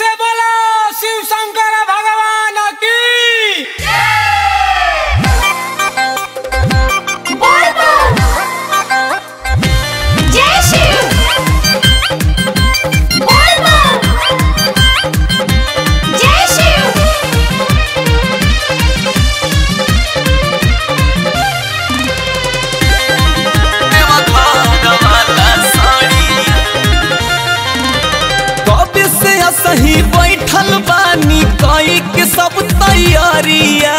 से बोलो शिव शंकर भगवान की जय शिव बोल जय शिव कब से सही बैठल बानी कई के सब तैयारिया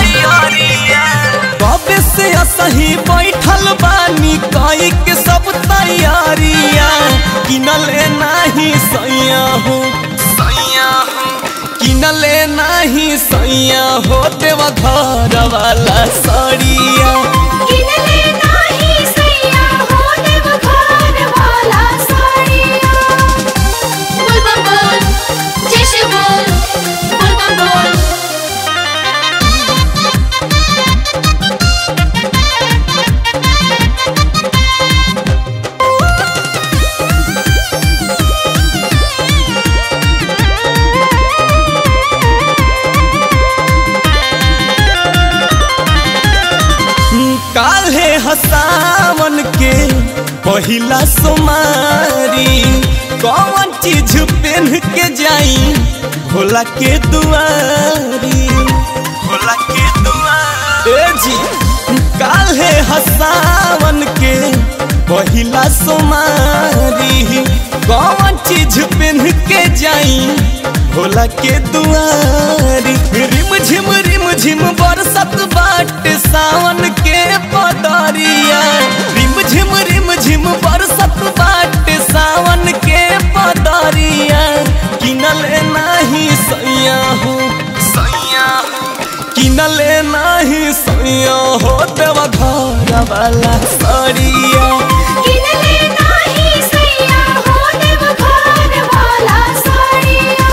कब से सही बैठल बानी कई के सब तैयारिया किनले नाही सैया हो सैया हो किनले नाही सैया हो देवा घर वाला साड़िया किनले नाही सैया हो देव घर वाला साड़िया बोल बम बोल जय शिव बोल बोल बम बोल काल्हे हसावन के पहिला सोमारी कौन चीज पहन के जाई भोला के दुआरी भोला के दुआरी ए जी काल्हे हसावन के पहिला सोमारी कौन चीज पहन के जाई भोला के दुआरी रिम झिम रिम झिम बरसत बाट सावन के पदरिया रिम झिम रिम झिम बरसत बाट सावन के पदरिया किनले नाही सैया हो सैया हो किनले नाही सैया हो देवा घर वाला सड़िया किनले नाही सैया हो देव घर वाला साड़िया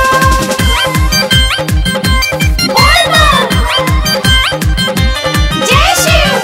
बोल जय शिव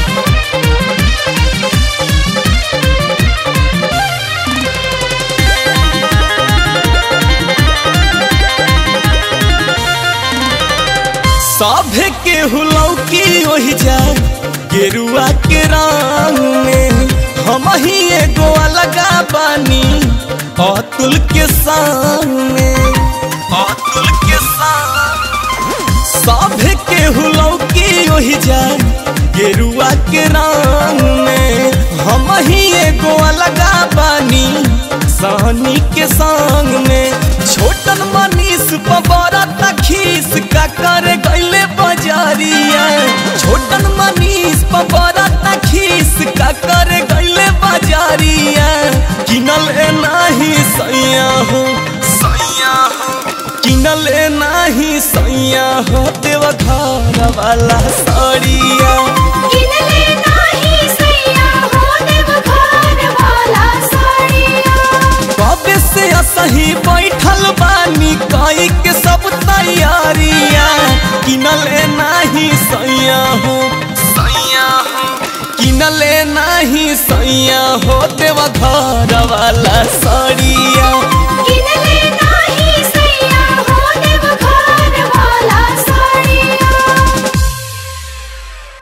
सभे के हुलौकी ओहि जा गेरुआ के रंग में हम ही एगो अलगा बानी अतुल के संग में अतुल के संग सभे के हुलौकी ओहि जा गेरुआ के रंग में हम ही एगो अलगा बानी सहनी के संग में छोटन मनीष पबरा तखीस का कर गईले बजारिया छोटन मनीष पबरा तखीस का कर गईले बजारिया किनल ए नाही सैया हो सैया हो किनल ए नाही सैया हो देव घर वाला साड़िया किनले नाही सैया हो देव घर वाला साड़िया कब से सही बैठल बानी कई के सब तैयारिया किनले नाही सैया हो सैया हो किनले नाही सैया हो देवा घर वाला साड़िया किनले